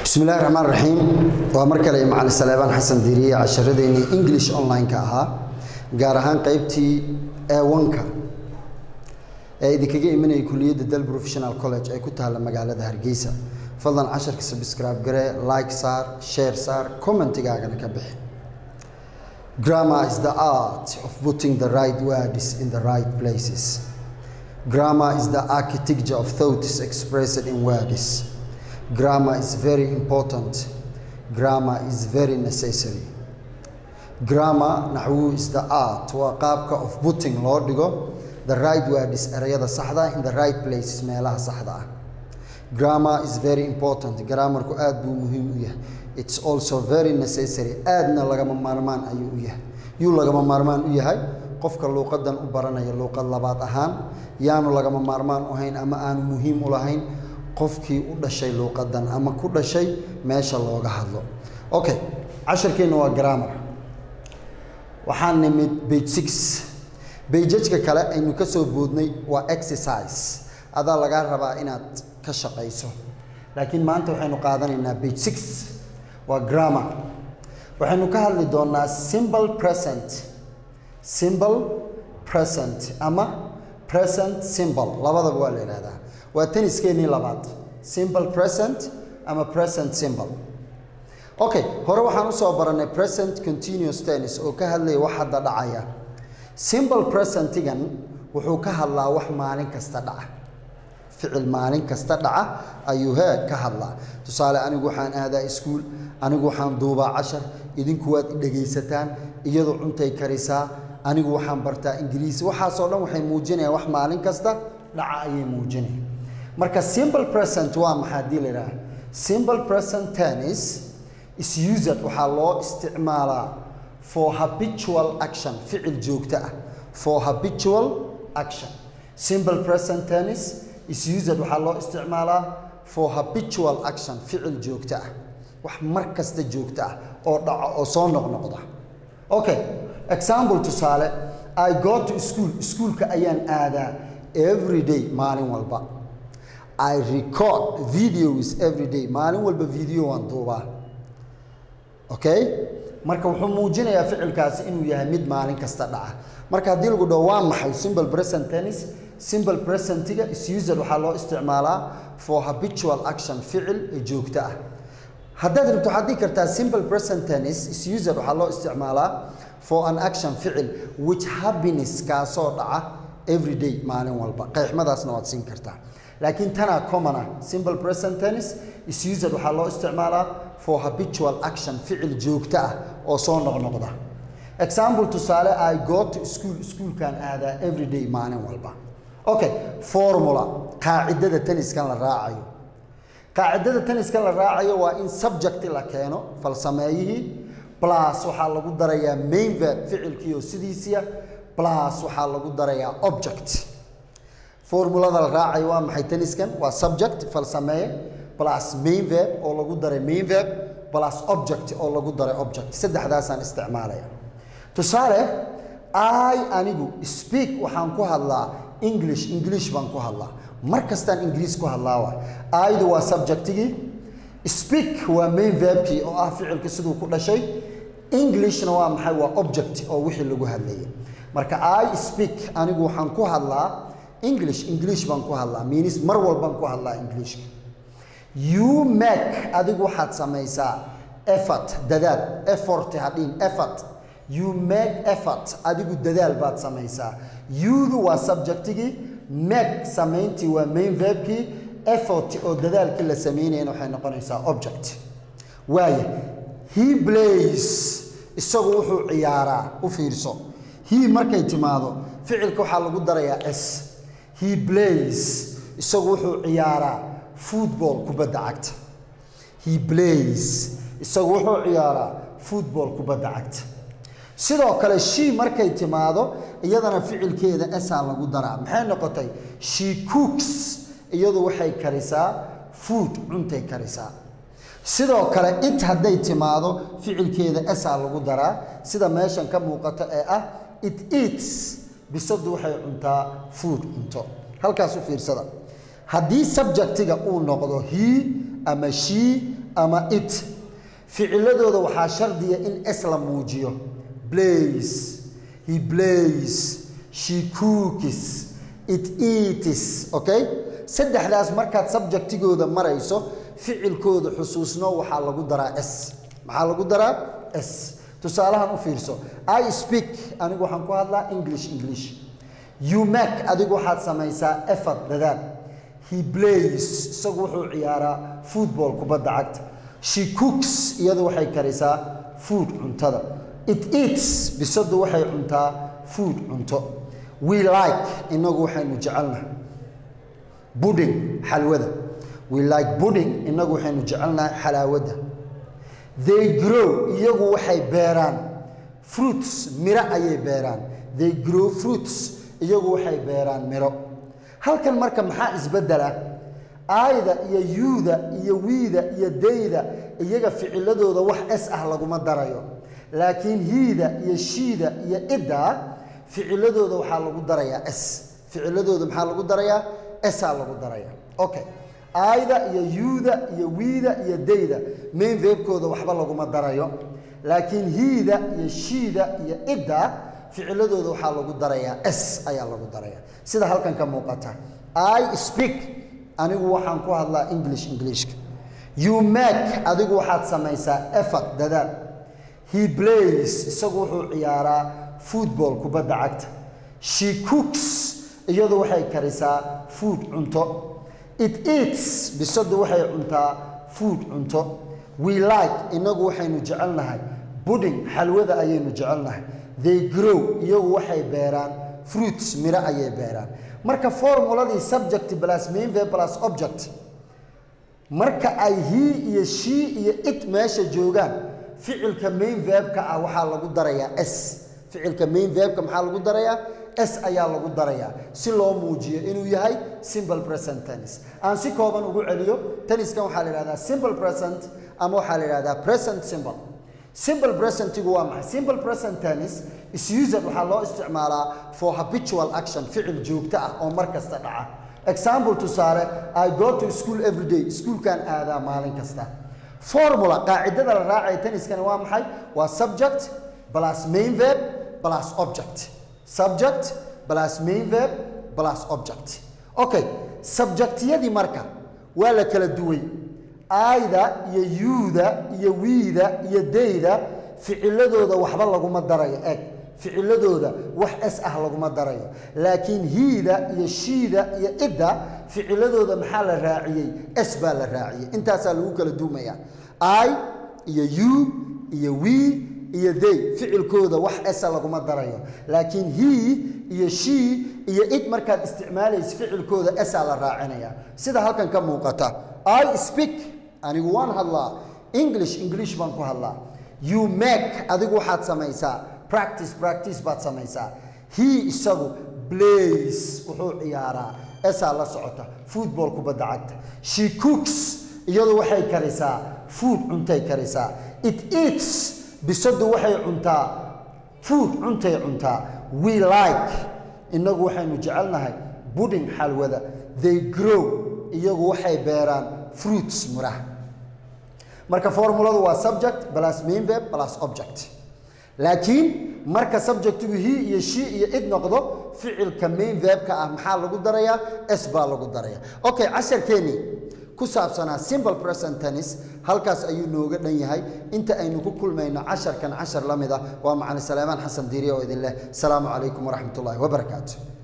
bismillahi raxmaan raxiim waa mar kale macalin saleebaan xasan diiriye casharadeenii english online-ka ahaa gaar ahaan qeybtii ewanka ee idinkaga imanayay kuliyadda del professional college ee ku taalla magaalada hargeysa fadlan casharka subscribe garee like saar share saar commentigaagana ka bixi grammar is the art of putting the right words in the right places grammar is the architecture of thoughts expressed in words grammar is very important grammar is very necessary grammar naxwu is the art waa qaabka of putting loo dhigo the right words erayada saxda in the right places meelaha saxda ah grammar is very important grammarku aad buu muhiim u yahay it's also very necessary aadna lagama maarmaan ayuu u yahay yuu lagama maarmaan u yahay qofka luuqadan u baranaya luuqad labaad ahaan yaanu lagama maarmaan u hayn ama aanu muhiim u lahayn qofkii u dhashay luuqadan ama ku dhashay meesha looga hadlo okay casharkeenna waa grammar waxaan nimid bage six bejajka kale aynu ka soo boodnay waa exercise adaa lagaa rabaa inaad ka shaqayso laakiin maanta waxaynu qaadanaynaa bage six waa grammar waxaynu ka hadli doonaa simple present simple present ama present simple labadaba waa la yidhahdaa waa taniskeenii labaad simple present ama present simple okay hore waxaan usoo baranay present continuous tennis oo ka hadlaya wax hadda dhacaya simple presentigan wuxuu ka hadlaa wax maalin kasta dhaca ficil maalin kasta dhaca ayuu hee ka hadlaa tusaale anigu waxaan aadaa iskuul anigu waxaan duubaa cashar idinku waad dhegaysataan iyadu cuntay karisaa anigu waxaan bartaa ingiriisi waxaasoo dhan waxay muujinayaan wax maalin kasta dhaca ayay muujinayaan marka simple present waa maxaa haddii la idhaha simple present tennis is used waxaa loo isticmaalaa for habitual action ficil joogto ah for habitual action simple present tennis is used waxaa loo isticmaalaa for habitual action ficil joogto ah wax mar kasta joogto ah oo dhaco oo soo noqnoqda okay example tusaale i go to school iskuulka ayaan aadaa every day maalin walba I record videos every day maalin walba video waan duubaa okay marka wuxuu muujinayaa ficilkaasi inuu yahay mid maalin kasta dhaca marka haddii lagu dhaho waa maxay simple present tennis simple presentiga is used waxaa loo isticmaalaa for habitual action ficil joogto ah haddaad rabto waxaad dhihi kartaa simple present tennis is used waxaa loo isticmaalaa for an action ficil which happiness kaasoo dhaca every day maalin walba qeexmadaasna waad siin kartaa laakiin tanaa common ah simple present tennis is used waxaa loo isticmaalaa for habitual action ficil joogto ah oo soo noqnoqda example tusaale i go to school iskuulkan aadaa every day maalin walba okay formula qaacidada tenniskan la raacayo qaacidada tenniskan la raacayo waa in subject la keeno falsameeyihii plus waxaa lagu darayaa main verb ficilkiioo sidiisiya plus waxaa lagu darayaa object formulada la raacayo waa maxay tenniskan waa subject falsameeye plus main verb oo lagu daray main verb plus object oo lagu daray object saddexdaasaan isticmaalaya tusaale i anigu speak waxaan ku hadlaa english english baan ku hadlaa mar kastaan ingiriis ku hadlaawa aydu waa subjectigii speak waa main verbkii oo ah ficilka siduu ku dhashay englishna waa maxay waa object oo wixii lagu hadlayay marka i speak anigu waxaan ku hadlaa english english baan ku hadlaa minis mar walbaan ku hadlaa englishka you make adigu waxaad samaysaa effort dadaal effort hadhiin effort you make effort adigu dadaal baad samaysaa youdu waa subjectigii make samayntii waa main verbkii effort oo dadaalkii la samaynayana waxay noqonaysaa object waaya he plays isagu wuxuu ciyaaraa u fiirso he markay timaado ficilka waxaa lagu darayaa s he plays isagu wuxuu ciyaaraa football kubadda cagta he plays isagu wuxuu ciyaaraa football kubadda cagta sidoo kale she markay timaado iyadana ficilkeeda esaa lagu daraa maxay noqotay she cooks iyadu waxay karisaa food cuntay karisaa sidoo kale it hadday timaado ficilkeeda esaa lagu daraa sida meeshan ka muuqata ee ah it eats bisadu waxay cuntaa food cunto halkaas u fiirsada haddii subjectiga uu noqdo he ama she ama it ficiladooda waxaa shardiya in s la muujiyo blays he blays she cookies it eats okay saddexdaas markaad subjectigooda marayso ficilkooda xusuusno waxaa lagu daraa s maxaa lagu daraa s tusaalahan u fiirso i speak anigu waxaan ku hadlaa english english you make adigu waxaad samaysaa effort dadaal he plays isagu wuxuu ciyaaraa football kubadda cagta she cooks iyadu waxay karisaa food cuntada it eats bisadu waxay cuntaa food cunto we like inagu waxaynu jecelnahay budding xalwada we like budding inagu waxaynu jecelnahay xalaawadda they grow iyagu waxay beeraan fruits miro ayay beeraan they grow fruits iyagu waxay beeraan miro halkan marka maxaa isbeddela aayda iyo yuuda iyo wiida iyo dayda iyaga ficiladooda wax s ah laguma darayo laakiin hiida iyo shiida iyo idda ficiladooda waxaa lagu darayaa s ficiladooda maxaa lagu darayaa saa lagu darayaa okay aayda iyo yuuda iyo wiida iyo dayda main verbkooda waxba laguma darayo laakiin hiida iyo shiida iyo idda ficiladooda waxaa lagu darayaa s ayaa lagu darayaa sida halkan ka muuqata i speak anigu waxaan ku hadlaa english englishka you make adigu waxaad samaysaa effort dadaal he plays isagu wuxuu ciyaaraa football kubadda cagta she cooks iyadu waxay karisaa food cunto it eats bisadu waxay cuntaa food cunto we like inagu waxaynu jecelnahay budding xalwada ayaynu jecelnahay they grow iyagu waxay beeraan fruits miro ayay beeraan marka formuladii subject plus main verb plus object marka ay he iyo she iyo it meesha joogaan ficilka main verbka ah waxaa lagu darayaa s ficilka main verbka maxaa lagu darayaa s ayaa lagu darayaa si loo muujiyo inuu yahay simple present tennis aan si kooban ugu celiyo tenniskan waxaa la yidhahdaa simple present ama waxaa la yidhahdaa present simple simple presentigu waa maxay simple present tennis is used waxaa loo isticmaalaa for habitual action ficil joogto ah oo mar kasta dhaca example tusaale i go to school every day iskuulkan aadaa maalin kasta formula qaacidada la raacaya tenniskani waa maxay waa subject plus main verb plus object subject plus main verb plus object okay subjectiyadii marka waa la kala duway aayda iyo yuuda iyo wiida iyo dayda ficiladooda waxba laguma darayo eg ficiladooda wax s ah laguma darayo laakiin hiida iyo shiida iyo idda ficiladooda maxaa la raaciyey s baa la raaciyey intaasaa lagu kala duumaya i iyo u iyo we iyo day ficilkooda wax esa laguma darayo laakiin he iyo she iyo id markaad isticmaalaysa ficilkooda esaa la raacinaya sida halkan ka muuqata i speak anigu waan hadlaa english english baan ku hadlaa you make adigu waxaad samaysaa practice practice baad samaysaa he isagu blays wuxuu ciyaaraa esaa la socota football kubadda cagta she cooks iyadu waxay karisaa food cuntay karisaa it eats bisadu waxay cuntaa food cuntay cuntaa we like inagu waxaynu jecelnahay budding xalwada they grow iyagu waxay beeraan fruits miraha marka formuladu waa subject plus main verb plus object laakiin marka subjectigu he iyo she iyo id noqdo ficilka main verbka ah maxaa lagu darayaa s baa lagu darayaa okay casharkeennii ku saabsanaa simple present tennis halkaas ayuu nooga dhan yahay inta aynu ku kulmayno casharkan cashar la mid ah waa macali salaamaan xasan diiriya oo idin leh asalaamu calaykum waraxmat ullaahi wabarakaatu